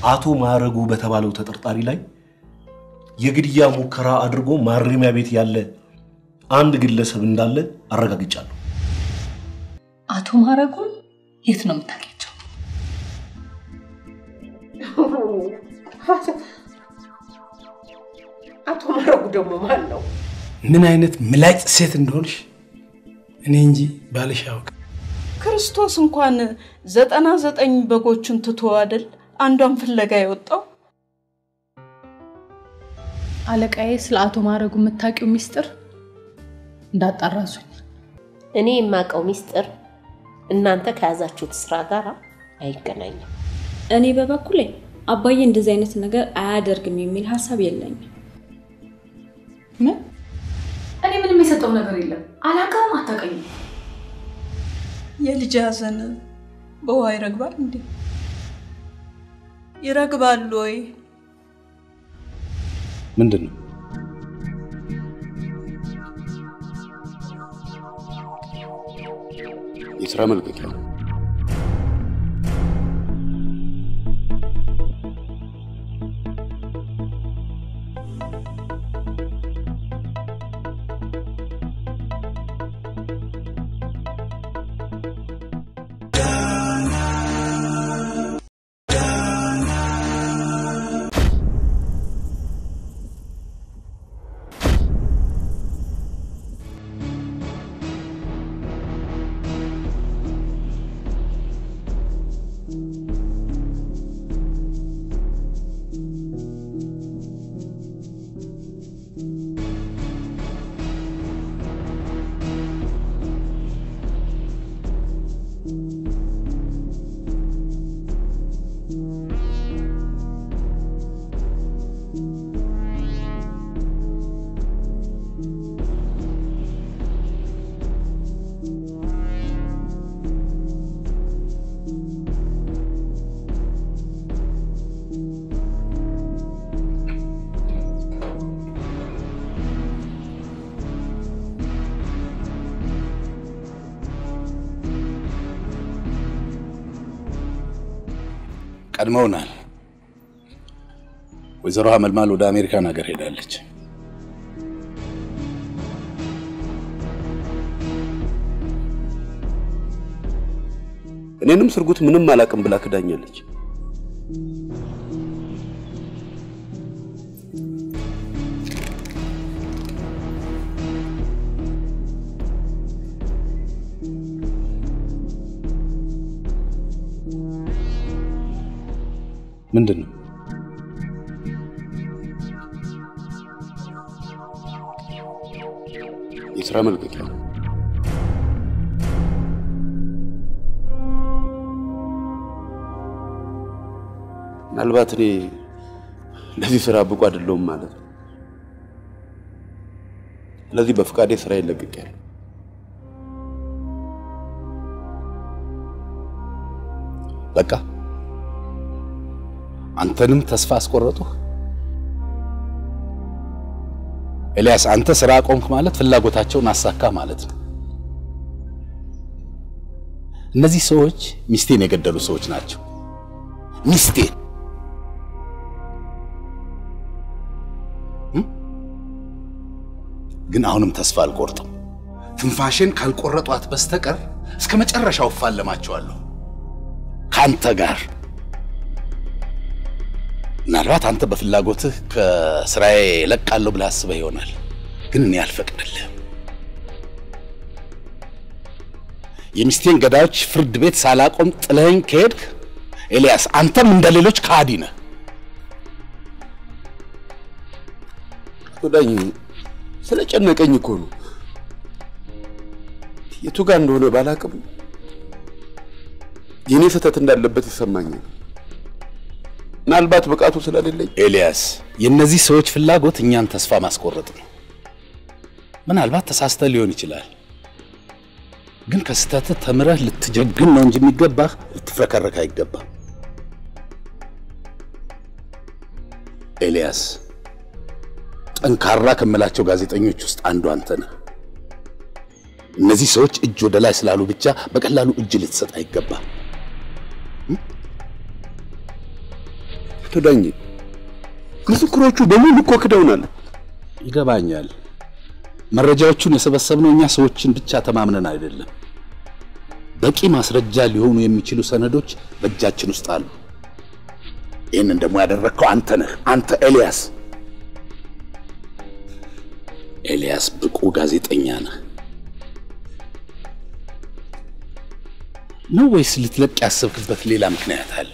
አቶ ማዕረጉ በተባለው ተጠርጣሪ ላይ የግድያ ሙከራ አድርጎ ማረሚያ ቤት ያለ አንድ ግለሰብ እንዳለ አረጋግጫለሁ። አቶ ማረጉን የት ነው የምታገኘው? አቶ ማረጉ ደግሞ ማን ነው? ምን አይነት ምላጭ ሴት እንደሆንሽ እኔ እንጂ ባልሽ ያውቅ። ክርስቶስ እንኳን ዘጠና ዘጠኝ በጎቹን ትቶ አይደል አንዷን ፍለጋ የወጣው? አለቃዬ ስለ አቶ ማረጉ የምታውቂው ሚስጥር እንዳጣራሱኝ። እኔ የማውቀው ሚስጥር እናንተ ከያዛችሁት ስራ ጋር አይገናኝም። እኔ በበኩሌ አባዬ እንደዚህ አይነት ነገር አያደርግም የሚል ሀሳብ የለኝም። ምን? እኔ ምንም የሰጠው ነገር የለም። አላውቅም፣ አታውቀኝም። የልጅ ሐዘን በውሃ ይረግባል እንዴ? ይረግባል ወይ? ምንድን ነው? የስራ መልቀቂያ ነው። ቀድመውናል። ወይዘሮ ሀመልማል ወደ አሜሪካን ሀገር ሄዳለች። እኔንም ስርጉት ምንም አላቅም ብላ ክዳኛለች። ምንድን ነው? የስራ መልቀቂያ ነው። ምናልባት እኔ ለዚህ ስራ ብቁ አይደለሁም ማለት ነው። ስለዚህ በፍቃዴ ስራ ይለቅቄያለሁ። በቃ አንተንም ተስፋ አስቆረጡህ? ኤልያስ፣ አንተ ስራ ቆምክ ማለት ፍላጎታቸውን አሳካ ማለት ነው። እነዚህ ሰዎች ሚስቴን የገደሉ ሰዎች ናቸው። ሚስቴን ግን አሁንም ተስፋ አልቆርጥም። ትንፋሽን ካልቆረጧት በስተቀር እስከ መጨረሻው እፋለማቸዋለሁ ከአንተ ጋር። ምናልባት አንተ በፍላጎትህ ከስራዬ እለቃለሁ ብለህ አስበህ ይሆናል፣ ግን እኔ አልፈቅድልህም። የሚስቴን ገዳዮች ፍርድ ቤት ሳላቆም ጥለኸኝ ከሄድክ ኤልያስ፣ አንተም እንደ ሌሎች ከሃዲ ነህ። ዳኝ ስለጨነቀኝ እኮ ነው። የቱ ጋር እንደሆነ ባላቅም የኔ ስህተት እንዳለበት ይሰማኛል። ምናልባት ብቃቱ ስለሌለኝ ኤልያስ፣ የእነዚህ ሰዎች ፍላጎት እኛን ተስፋ ማስቆረጥ ነው። ምናልባት ተሳስተህ ሊሆን ይችላል፣ ግን ከስህተትህ ተምረህ ልትጀግን ነው እንጂ የሚገባህ ልትፍረከረክ አይገባም። ኤልያስ፣ ጠንካራ ከምላቸው ጋዜጠኞች ውስጥ አንዱ አንተ ነህ። እነዚህ ሰዎች እጅ ወደ ላይ ስላሉ ብቻ በቀላሉ እጅ ልትሰጥ አይገባም። ዳኜ ምስክሮቹ በሙሉ እኮ ክደውናል። ይገባኛል። መረጃዎቹን የሰበሰብነው እኛ ሰዎችን ብቻ ተማምነን አይደለም። በቂ ማስረጃ ሊሆኑ የሚችሉ ሰነዶች በእጃችን ውስጥ አሉ። ይህንን ደግሞ ያደረግከው አንተ ነህ። አንተ ኤልያስ ኤልያስ ብቁ ጋዜጠኛ ነህ ነው ወይስ ልትለቅ ያሰብክበት ሌላ ምክንያት አለ?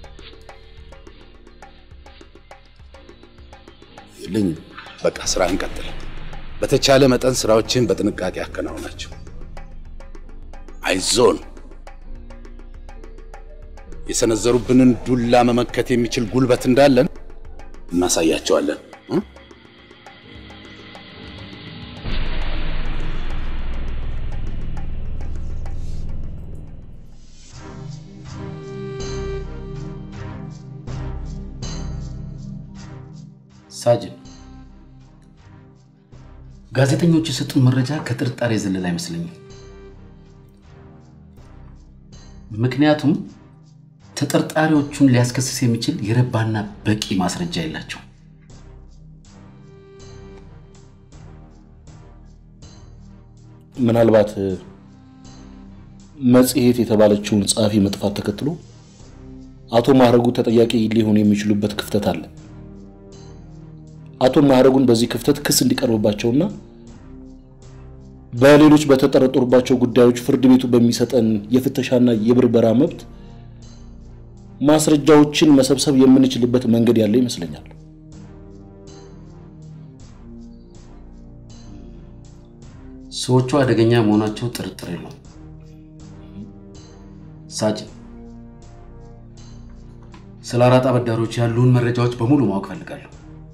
የለኝም። በቃ ስራህን ቀጥል። በተቻለ መጠን ስራዎችን በጥንቃቄ አከናውናቸው። አይዞን። የሰነዘሩብንን ዱላ መመከት የሚችል ጉልበት እንዳለን እናሳያቸዋለን። እ? ሳጅን ጋዜጠኞች የሰጡን መረጃ ከጥርጣሬ የዘለለ አይመስለኝም። ምክንያቱም ተጠርጣሪዎቹን ሊያስከስስ የሚችል የረባና በቂ ማስረጃ የላቸው። ምናልባት መጽሔት የተባለችውን ጸሐፊ መጥፋት ተከትሎ አቶ ማዕረጉ ተጠያቂ ሊሆኑ የሚችሉበት ክፍተት አለ። አቶ ማዕረጉን በዚህ ክፍተት ክስ እንዲቀርብባቸውና በሌሎች በተጠረጠሩባቸው ጉዳዮች ፍርድ ቤቱ በሚሰጠን የፍተሻና የብርበራ መብት ማስረጃዎችን መሰብሰብ የምንችልበት መንገድ ያለ ይመስለኛል። ሰዎቹ አደገኛ መሆናቸው ጥርጥር የለውም። ሳጅን ስለ አራጣ አበዳሪዎች ያሉን መረጃዎች በሙሉ ማወቅ ፈልጋለሁ።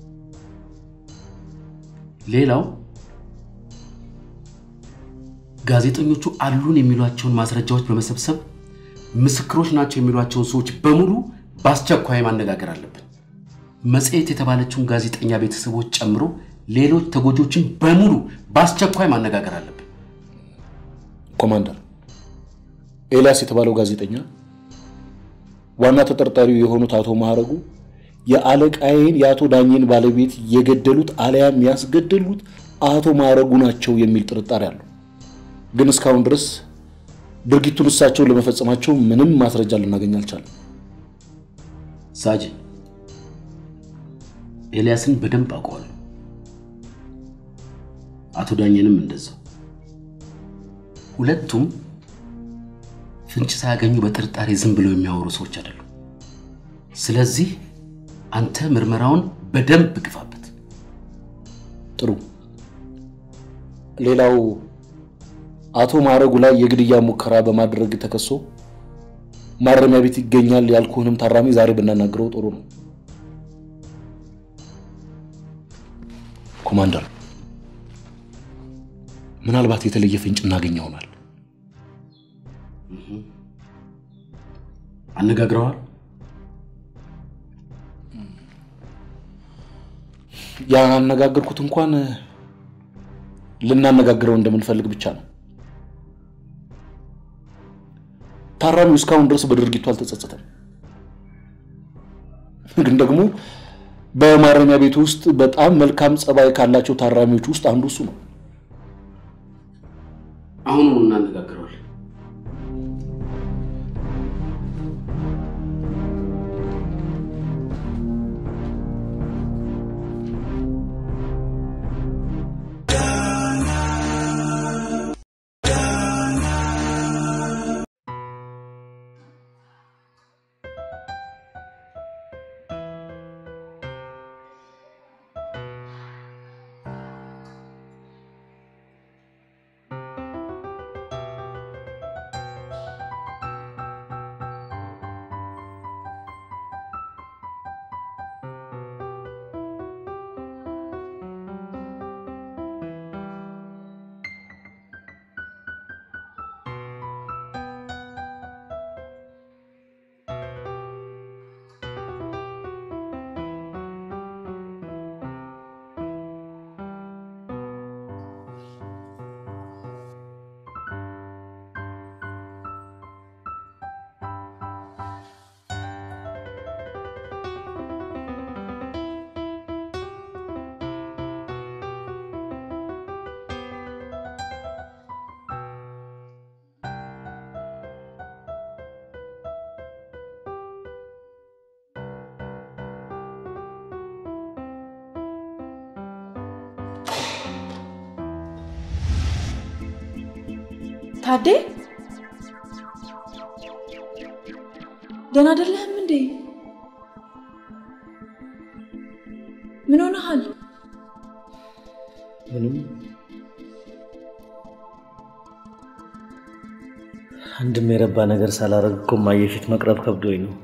ሌላው ጋዜጠኞቹ አሉን የሚሏቸውን ማስረጃዎች በመሰብሰብ ምስክሮች ናቸው የሚሏቸውን ሰዎች በሙሉ በአስቸኳይ ማነጋገር አለብን። መጽሔት የተባለችውን ጋዜጠኛ ቤተሰቦች ጨምሮ ሌሎች ተጎጆችን በሙሉ በአስቸኳይ ማነጋገር አለብን። ኮማንደር ኤልያስ የተባለው ጋዜጠኛ ዋና ተጠርጣሪው የሆኑት አቶ ማዕረጉ የአለቃዬን የአቶ ዳኘን ባለቤት የገደሉት አሊያም ያስገደሉት አቶ ማዕረጉ ናቸው የሚል ጥርጣሬ አለው። ግን እስካሁን ድረስ ድርጊቱን እሳቸውን ለመፈጸማቸው ምንም ማስረጃ ልናገኝ አልቻለም። ሳጅን ኤልያስን በደንብ አውቀዋለሁ። አቶ ዳኘንም እንደዛው። ሁለቱም ፍንጭ ሳያገኙ በጥርጣሬ ዝም ብለው የሚያወሩ ሰዎች አይደሉም። ስለዚህ አንተ ምርመራውን በደንብ ግፋበት። ጥሩ። ሌላው አቶ ማዕረጉ ላይ የግድያ ሙከራ በማድረግ ተከሶ ማረሚያ ቤት ይገኛል ያልኩህንም ታራሚ ዛሬ ብናናግረው ጥሩ ነው። ኮማንደር፣ ምናልባት የተለየ ፍንጭ እናገኝ ይሆናል። አነጋግረዋል? ያነጋገርኩት እንኳን ልናነጋግረው እንደምንፈልግ ብቻ ነው። ታራሚው እስካሁን ድረስ በድርጊቱ አልተጸጸተም። ግን ደግሞ በማረሚያ ቤት ውስጥ በጣም መልካም ጸባይ ካላቸው ታራሚዎች ውስጥ አንዱ እሱ ነው። አሁኑኑ እናነጋግረዋለን። ታዴ ደህና አይደለህም እንዴ? ምን ሆነሃል? ምንም አንድም የረባ ነገር ሳላረግ እኮ እማዬ ፊት መቅረብ ከብዶኝ ነው።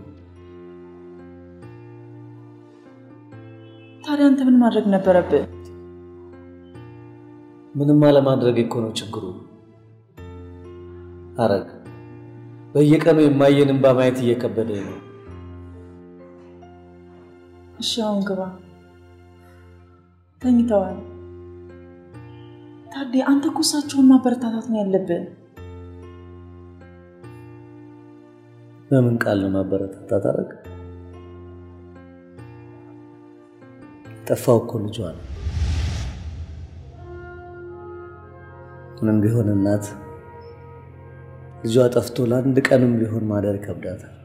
ታዲያ አንተ ምን ማድረግ ነበረብህ? ምንም አለማድረግ እኮ ነው ችግሩ። አረግ በየቀኑ የማየን እንባ ማየት እየከበደኝ ነው። እሺ አሁን ግባ። ተኝተዋል። ታዴ አንተ እኮ እሳቸውን ማበረታታት ነው ያለብን። በምን ቃል ነው ማበረታታት? አረግ ጠፋው እኮ ልጇ ነው። ምንም ቢሆን እናት ልጇ ጠፍቶ ለአንድ ቀንም ቢሆን ማደር ይከብዳታል።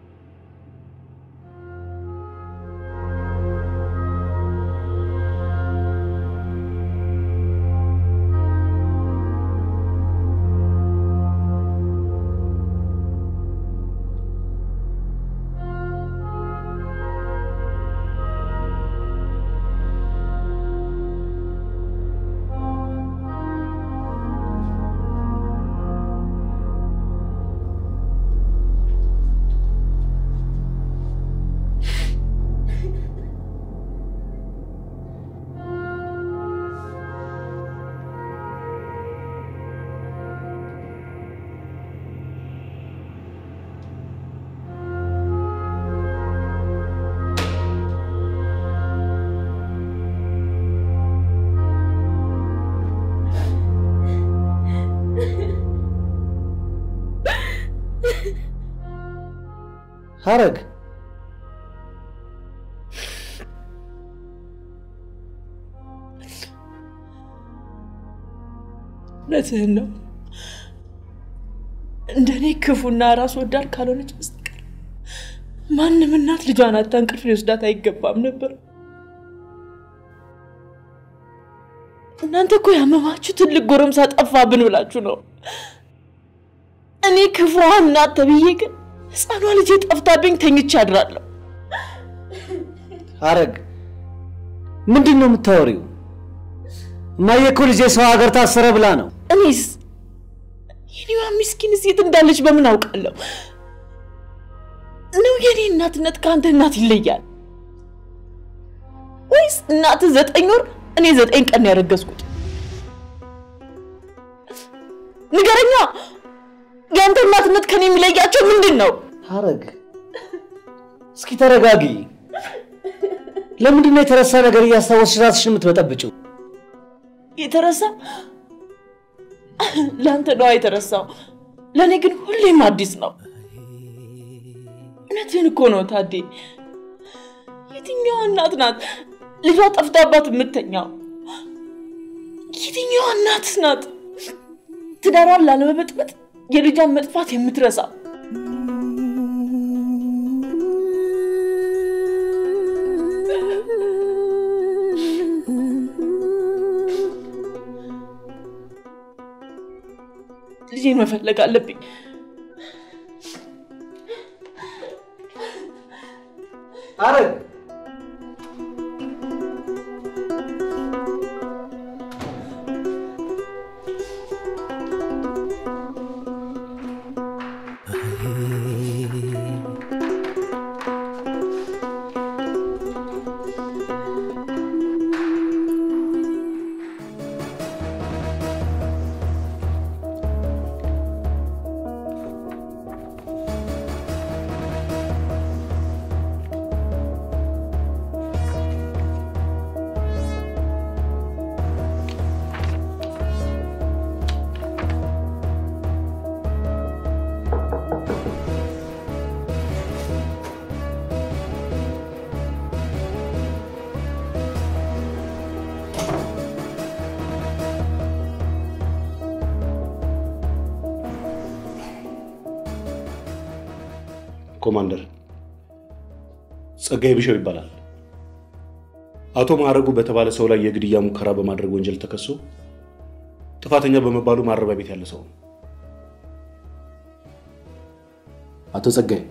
ሀረግ እውነትህን ነው። እንደኔ ክፉና ራስ ወዳድ ካልሆነች በስተቀር ማንም እናት ልጇን አታ እንቅልፍ ሊወስዳት አይገባም ነበር። እናንተ እኮ ያመማችሁ ትልቅ ጎረምሳ ጠፋብን ብላችሁ ነው። እኔ ክፉዋ እናት ተብዬ ግን ህፃኗ ልጄ ጠፍታብኝ ተኝቼ አድራለሁ። ሀረግ ምንድን ነው የምታወሪው? እማዬ እኮ ልጄ ሰው ሀገር ታሰረ ብላ ነው። እኔስ የኔዋ ምስኪን ሴት እንዳለች በምን አውቃለሁ? ነው የኔ እናትነት ከአንተ እናት ይለያል? ወይስ እናት ዘጠኝ ወር እኔ ዘጠኝ ቀን ነው ያረገዝኩት? ንገረኛ። የአንተ እናትነት ከኔ የሚለያቸው ምንድን ነው? ሀረግ እስኪ ተረጋጊ። ለምንድን ነው የተረሳ ነገር እያስታወስሽ ራስሽን የምትበጠብጭው? የተረሳ ለአንተ ነዋ የተረሳው፣ ለእኔ ግን ሁሌም አዲስ ነው። እውነትህን እኮ ነው ታዴ። የትኛዋ እናት ናት ልጇ ጠፍታባት የምተኛው? የትኛዋ እናት ናት ትዳሯን ላለመበጥበጥ የልጇን መጥፋት የምትረሳ? ልጄን መፈለግ አለብኝ። ሀረግ ኮማንደር ጸጋዬ ብሸው ይባላል። አቶ ማዕረጉ በተባለ ሰው ላይ የግድያ ሙከራ በማድረግ ወንጀል ተከሶ ጥፋተኛ በመባሉ ማረሚያ ቤት ያለ ሰው ነው። አቶ ጸጋይ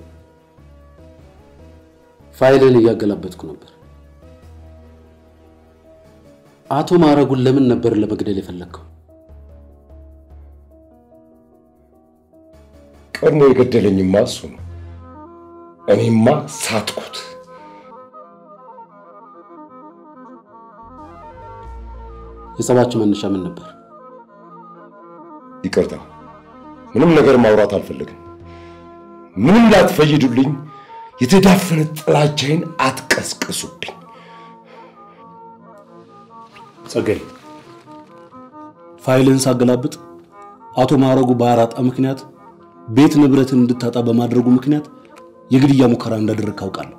ፋይልን እያገላበጥኩ ነበር። አቶ ማዕረጉን ለምን ነበር ለመግደል የፈለግከው? ቀድሞ የገደለኝማ እሱ ነው። እኔማ ሳትኩት። የጸባችሁ መነሻ ምን ነበር? ይቅርታ፣ ምንም ነገር ማውራት አልፈልግም። ምንም ላትፈይዱልኝ፣ የተዳፈነ ጥላቻዬን አትቀስቅሱብኝ። ጸጋይ ፋይልን ሳገላብጥ አቶ ማዕረጉ በአራጣ ምክንያት ቤት ንብረትን እንድታጣ በማድረጉ ምክንያት የግድያ ሙከራ እንዳደረግ ካውቃለሁ።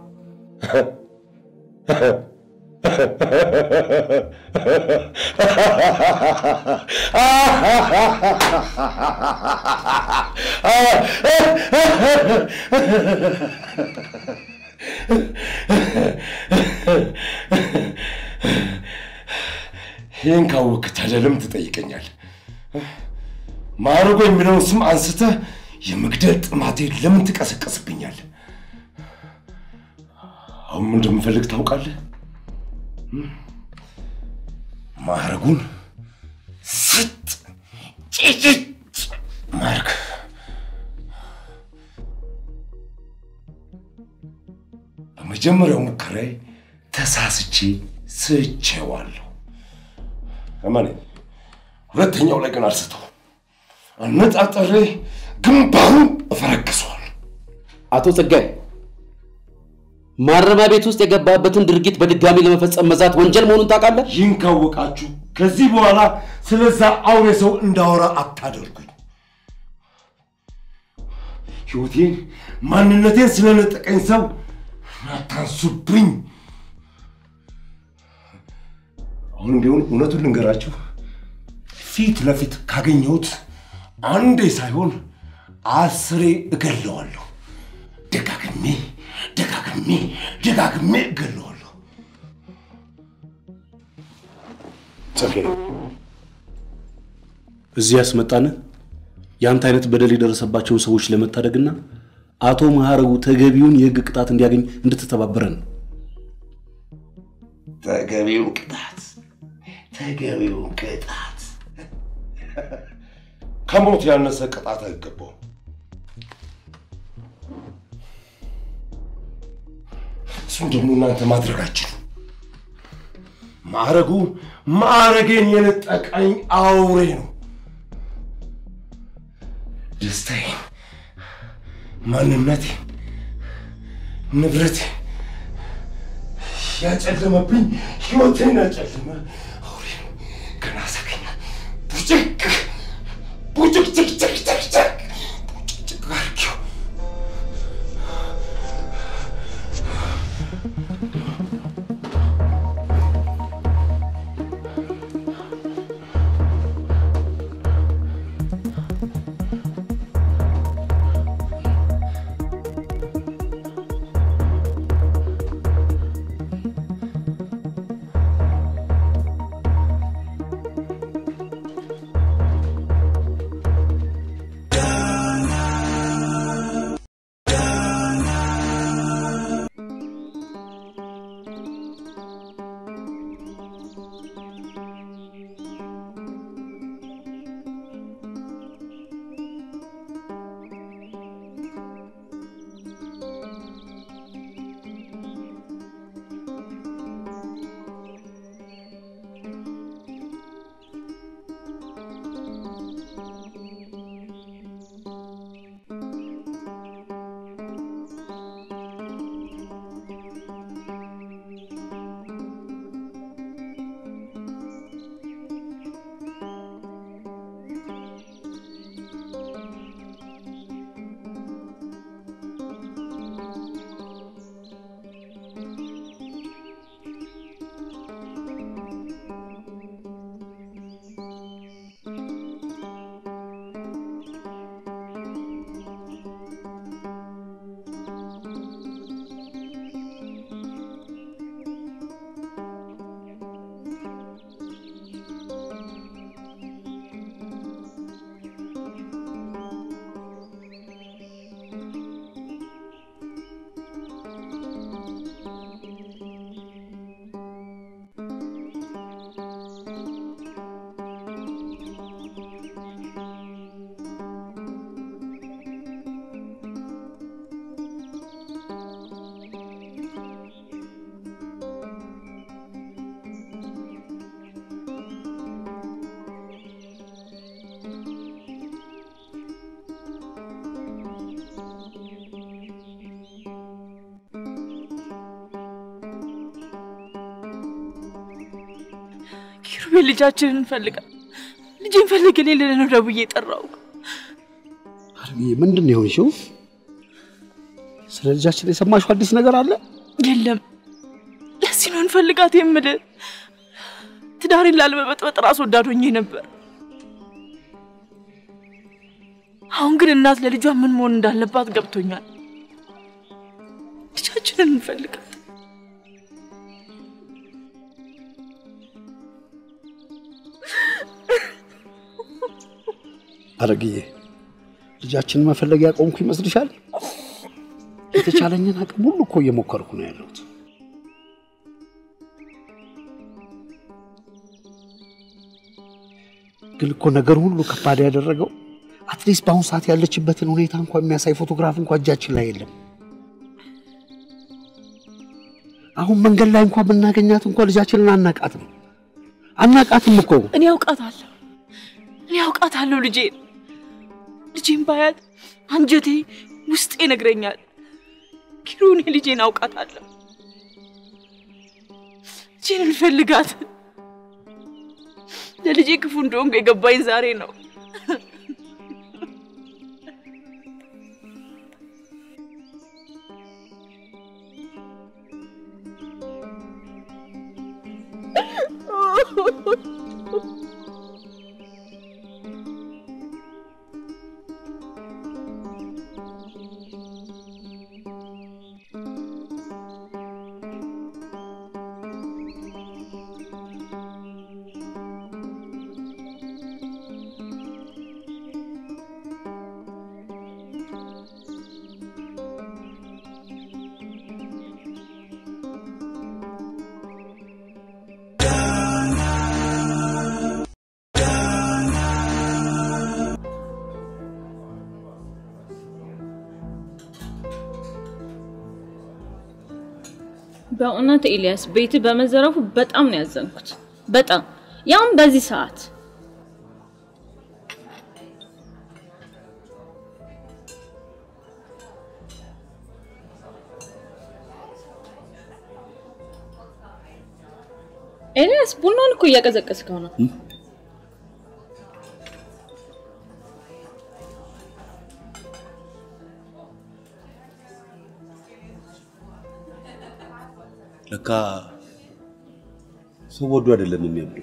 ይህን ካወቅህ ታዲያ ለምን ትጠይቀኛል? ማዕረጉ የሚለውን ስም አንስተህ የመግደል ጥማቴን ለምን ትቀሰቀስብኛል? አሁን ምን እንደምፈልግ ታውቃለህ? ማዕረጉን ስጥ ጭጭጭ ማርክ በመጀመሪያው ሙከራዬ ተሳስቼ ስቼዋለሁ። እመኔ፣ ሁለተኛው ላይ ግን አልስተው አነጣጠሬ ግንባሩን እፈረክሰዋል። አቶ ጸጋይ ማረሚያ ቤት ውስጥ የገባበትን ድርጊት በድጋሚ ለመፈጸም መዛት ወንጀል መሆኑን ታውቃለህ? ይህን ካወቃችሁ ከዚህ በኋላ ስለዛ አውሬ ሰው እንዳወራ አታደርጉኝ። ሕይወቴን፣ ማንነቴን ስለነጠቀኝ ሰው አታንሱብኝ። አሁን ቢሆን እውነቱን ልንገራችሁ፣ ፊት ለፊት ካገኘሁት አንዴ ሳይሆን አስሬ እገለዋለሁ። ደጋግሜ ደጋግሜ ደጋግሜ እገለዋለሁ። ጸጋዬ እዚህ ያስመጣን የአንተ አይነት በደል የደረሰባቸውን ሰዎች ለመታደግና አቶ ማዕረጉ ተገቢውን የህግ ቅጣት እንዲያገኝ እንድትተባበረን ነው። ተገቢውን ቅጣት ተገቢውን ቅጣት ከሞት ያነሰ ቅጣት አይገባውም። እሱን ደግሞ እናንተ ማድረጋችሁ ማዕረጉ ማዕረጌን የነጠቀኝ አውሬ ነው። ደስታዬን፣ ማንነቴን፣ ንብረቴ ያጨለመብኝ ህይወቴን ያጨለመ አውሬ ነው። ገና ሳገኘ ቡጭቅ ቡጭቅጭቅጭቅጭቅ ቡጭቅጭቅ አድርጌው ኪሩቤል ልጃችንን እንፈልጋል። ልጄን ፈልግ ሌለ ነው ደውዬ የጠራው። አረግዬ ምንድን ነው የሆንሽው? ስለ ልጃችን የሰማሽው አዲስ ነገር አለ? የለም ለዚህ ነው እንፈልጋት የምልህ። ትዳሬን ላለመበጥበጥ ራስ ወዳድ ሆኜ ነበር። አሁን ግን እናት ለልጇ ምን መሆን እንዳለባት ገብቶኛል። ልጃችንን እንፈልጋት። አረግዬ ልጃችንን መፈለግ ያቆምኩ ይመስልሻል? የተቻለኝን አቅም ሁሉ እኮ እየሞከርኩ ነው ያለሁት። ግን እኮ ነገር ሁሉ ከባድ ያደረገው አትሊስት በአሁኑ ሰዓት ያለችበትን ሁኔታ እንኳ የሚያሳይ ፎቶግራፍ እንኳ እጃችን ላይ የለም። አሁን መንገድ ላይ እንኳ ብናገኛት እንኳ ልጃችንን አናቃትም አናቃትም እኮ። እኔ አውቃታለሁ፣ እኔ አውቃታለሁ ልጄን ልጄን ባያት አንጀቴ ውስጤ ይነግረኛል። ኪሩ እኔ ልጄን አውቃታለሁ። ልጄን እንፈልጋት። ለልጄ ክፉ እንደሆንኩ የገባኝ ዛሬ ነው። በእውነት ኤልያስ ቤት በመዘረፉ በጣም ነው ያዘንኩት። በጣም ያውም በዚህ ሰዓት ኤልያስ ቡናውን እኮ እያቀዘቀዝከው ነው። ለካ ሰው ወዶ አይደለም የሚያምረው።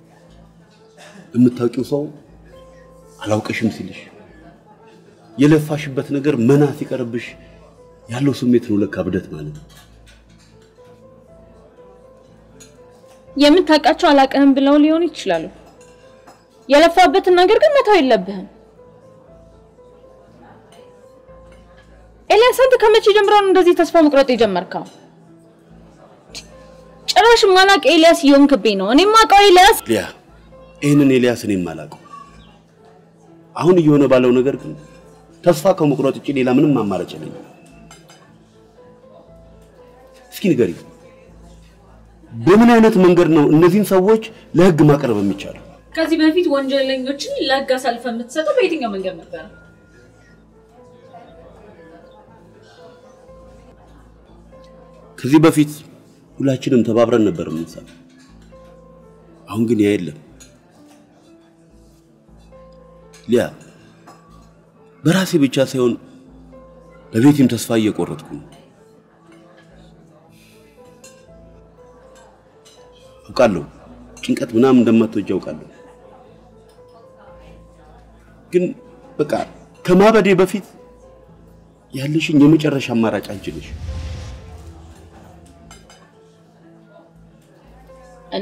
የምታውቂው ሰው አላውቅሽም ሲልሽ የለፋሽበት ነገር መና ሲቀርብሽ ያለው ስሜት ነው ለካ ብደት ማለት ነው። የምታውቃቸው አላውቅህም ብለው ሊሆኑ ይችላሉ። የለፋበትን ነገር ግን መተው የለብህም። ኤልያስ አንተ ከመቼ ጀምሮ ነው እንደዚህ ተስፋ መቁረጥ የጀመርከው? ጭራሽ ማላቅ ኤልያስ እየሆንክብኝ ነው። እኔ ማውቀው ኤልያስ ሊያ ይህንን ኤልያስ እኔም አላውቀው። አሁን እየሆነ ባለው ነገር ግን ተስፋ ከመቁረጥ ውጭ ሌላ ምንም አማራጭ የለኝም። እስኪ ንገሪ፣ በምን አይነት መንገድ ነው እነዚህን ሰዎች ለህግ ማቅረብ የሚቻለው? ከዚህ በፊት ወንጀለኞችን ለህግ አሳልፈ የምትሰጠው በየትኛው መንገድ ነበር? ከዚህ በፊት ሁላችንም ተባብረን ነበር የምንሰራው። አሁን ግን ያ የለም። ሊያ በራሴ ብቻ ሳይሆን በቤቴም ተስፋ እየቆረጥኩ ነው። አውቃለሁ ጭንቀት ምናምን እንደማትወጂ አውቃለሁ። ግን በቃ ከማበዴ በፊት ያለሽኝ የመጨረሻ አማራጭ አንቺ ነሽ። እኔ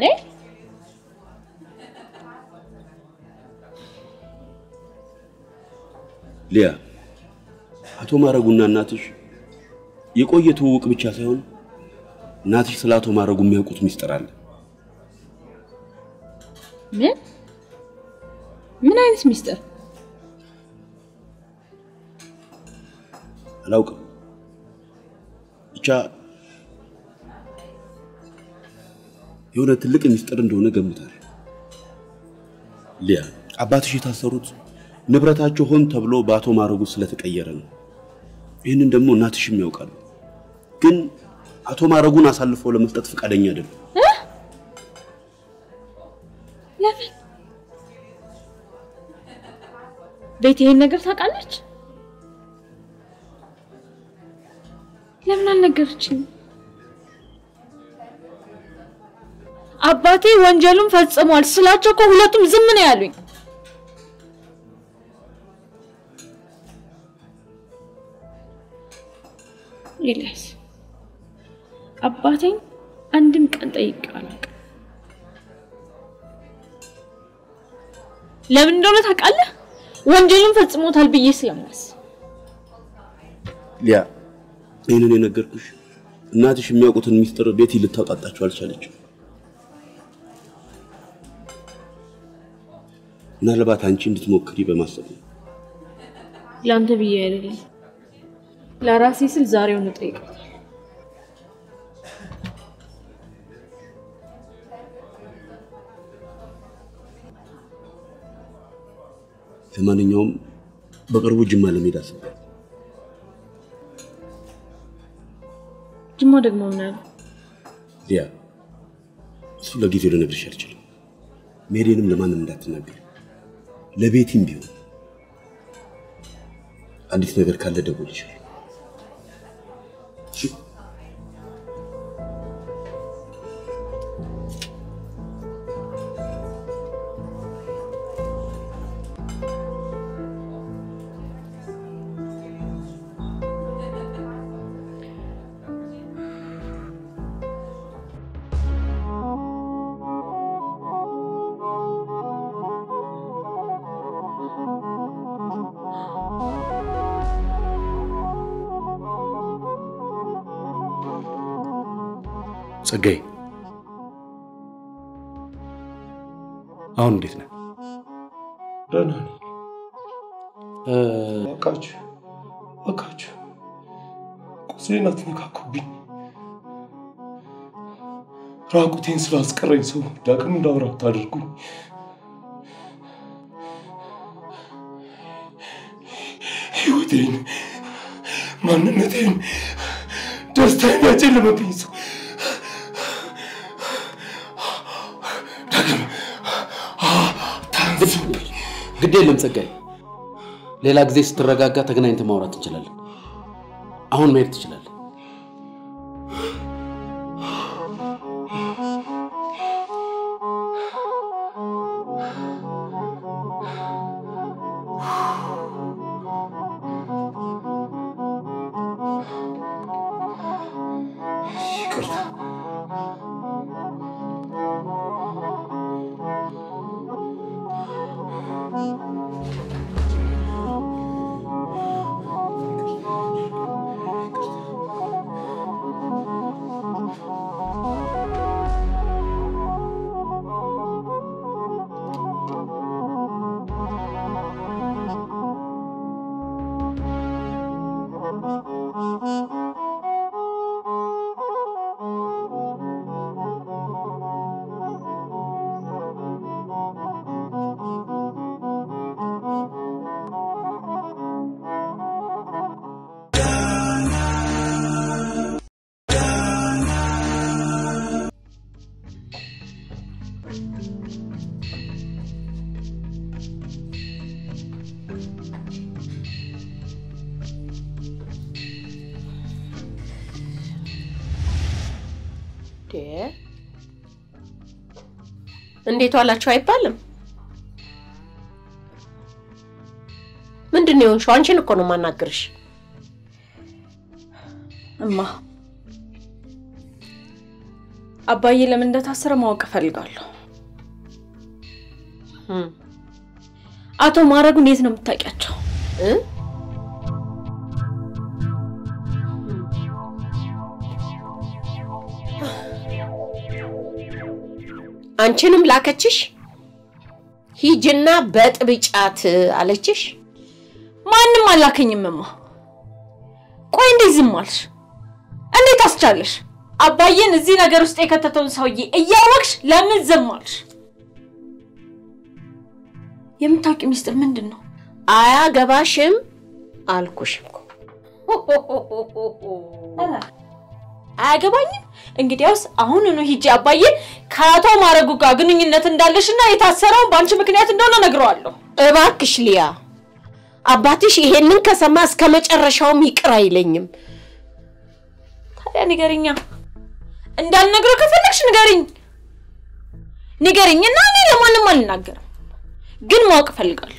ሊያ አቶ ማረጉና እናትሽ የቆየ ትውውቅ ብቻ ሳይሆን እናትሽ ስለ አቶ ማረጉ የሚያውቁት ሚስጥር አለ። ምን ምን አይነት ሚስጥር? አላውቅም። ብቻ የሆነ ትልቅ ሚስጥር እንደሆነ ገምታለሁ። ሊያ አባትሽ የታሰሩት ንብረታቸው ሆን ተብሎ በአቶ ማረጉ ስለተቀየረ ነው። ይህንን ደግሞ እናትሽም ያውቃሉ። ግን አቶ ማረጉን አሳልፈው ለመስጠት ፈቃደኛ አይደሉም። ለምን? ቤት ይሄን ነገር ታውቃለች? ለምን አልነገረችኝ? አባቴ ወንጀሉን ፈጽሟል ስላቸው እኮ ሁለቱም ዝም ነው ያሉኝ። ኤልያስ አባቴን አንድም ቀን ጠይቄው አላውቅም። ለምን እንደሆነ ታውቃለህ? ወንጀሉን ፈጽሞታል ብዬ ስለማስብ ሊያ ይህንን የነገርኩሽ እናትሽ የሚያውቁትን ሚስጥር ቤቲ ልታውጣጣችሁ አልቻለችም። ምናልባት አንቺ እንድትሞክሪ በማሰብ ነው። ለአንተ ብዬ አይደለም ለራሴ ስል ዛሬውን እጠይቃታለሁ። ለማንኛውም በቅርቡ ጅማ ለመሄድ አስቤያለሁ። ጅማ ደግሞ ምን አለ? ሊያ እሱ ለጊዜው ልነግርሽ አልችልም። ሜሪንም ለማንም እንዳትናገር፣ ለቤቲም ቢሆን አዲስ ነገር ካለ ደውልልሻለሁ። እሺ? ጸጋዬ አሁን እንዴት ነህ? ደህና ነኝ። እባካችሁ እባካችሁ ቁስሌን አትነካኩብኝ። ራቁቴን ስላስቀረኝ ሰው ዳግም እንዳወራ አታድርጉኝ። ህይወቴን፣ ማንነቴን፣ ደስታዬን ያጨለመብኝ ሰው ዳግም አታንሱብኝ። ግድ የለም ጸጋዬ፣ ሌላ ጊዜ ስትረጋጋ ተገናኝተን ማውራት እንችላለን። አሁን መሄድ ትችላለህ። ይቅርታ። እንዴት ዋላችሁ አይባልም። ምንድን ነው የሆንሽው? አንቺን እኮ ነው የማናግርሽ። እማ አባዬ ለምን እንደታሰረ ማወቅ እፈልጋለሁ። አቶ ማረጉን የት ነው የምታውቂያቸው? እ? አንቺንም ላከችሽ? ሂጅና በጥብጫት አለችሽ? ማንም አላከኝም እማ። ቆይ እንዴት ዝም አልሽ? እንዴት አስቻለሽ? አባዬን እዚህ ነገር ውስጥ የከተተውን ሰውዬ እያወቅሽ ለምን ዝም አልሽ? የምታውቂው ሚስጥር ምንድን ነው? አያገባሽም አልኩሽ እኮ። አያገባኝም። እንግዲያውስ አሁኑኑ ሂጄ አባዬ ከአቶ ማረጉ ጋር ግንኙነት እንዳለሽና የታሰረውን በአንቺ ምክንያት እንደሆነ ነግረዋለሁ። እባክሽ ሊያ፣ አባትሽ ይሄንን ከሰማ እስከ መጨረሻውም ይቅር አይለኝም። ታዲያ ንገሪኛ። እንዳልነግረው ከፈለግሽ ንገሪኝ ንገሪኝ እና እኔ ለማንም አልናገርም፣ ግን ማወቅ እፈልጋለሁ።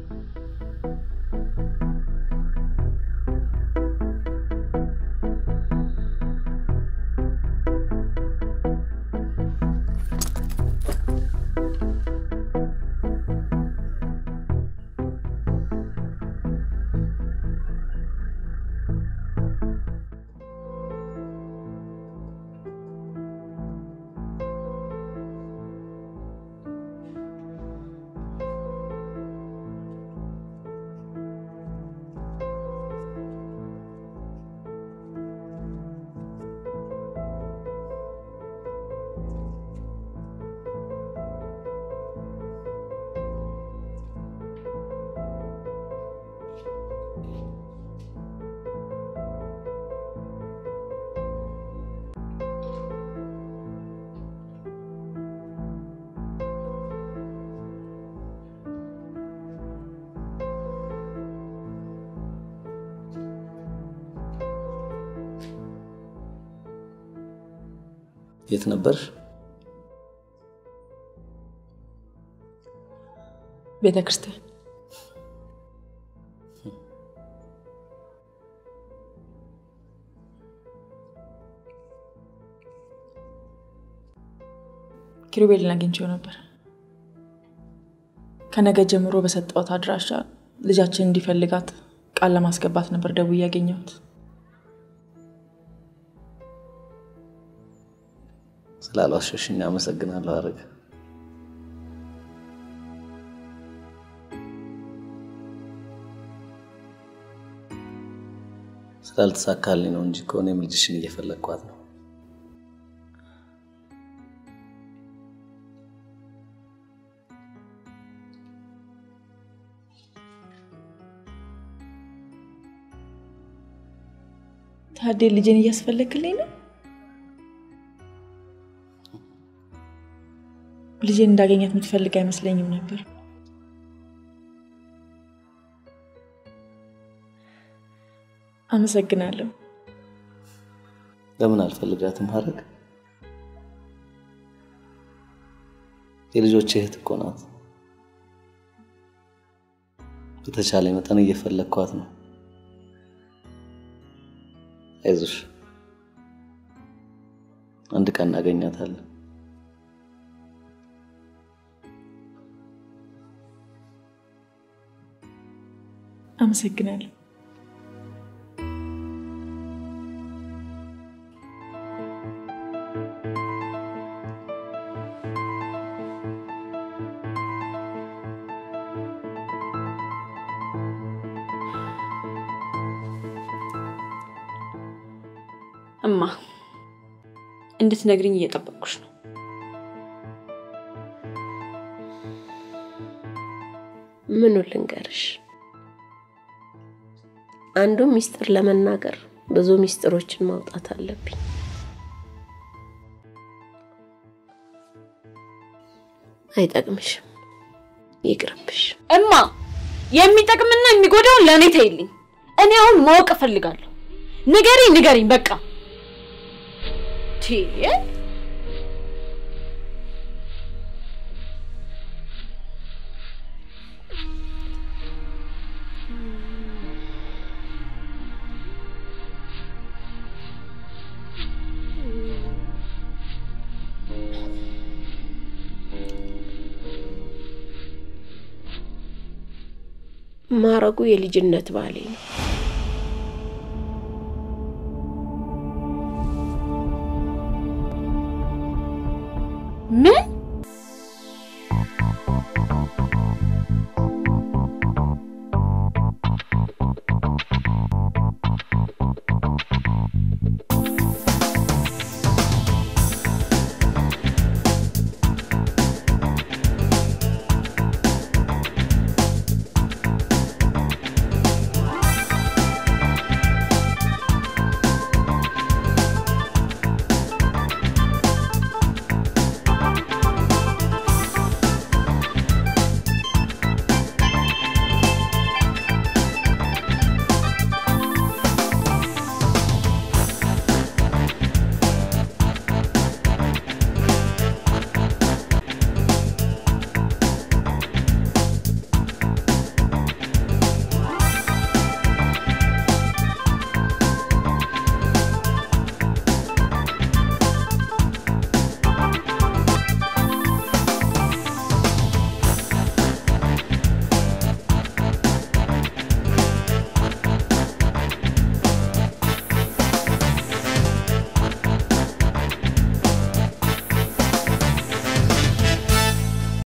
የት ነበርሽ? ቤተ ክርስቲያን። ኪሩቤልን አግኝቼው ነበር። ከነገ ጀምሮ በሰጠሁት አድራሻ ልጃችን እንዲፈልጋት ቃል ለማስገባት ነበር ደውዬ ያገኘሁት። ስላልዋሸሽኝ አመሰግናለሁ አረግ። ስላልተሳካልኝ ነው እንጂ ከሆነም ልጅሽን እየፈለግኳት ነው። ታዴ ልጄን እያስፈለግክልኝ ነው? ልጄን እንዳገኛት የምትፈልግ አይመስለኝም ነበር። አመሰግናለሁ። ለምን አልፈልጋትም ሀረግ? የልጆች እህት እኮ ናት። በተቻለ መጠን እየፈለግኳት ነው። አይዞሽ፣ አንድ ቀን እናገኛታለን። አመሰግናለሁ። እማ እንድትነግሪኝ እየጠበቅኩሽ ነው። ምኑ ልንገርሽ? አንዱ ሚስጥር ለመናገር ብዙ ሚስጥሮችን ማውጣት አለብኝ። አይጠቅምሽም፣ ይቅርብሽ። እማ የሚጠቅምና የሚጎዳውን ለእኔ ተይልኝ። እኔ አሁን ማወቅ እፈልጋለሁ። ንገሪኝ ንገሪኝ፣ በቃ ቲ ማረጉ የልጅነት ባሌ ነው።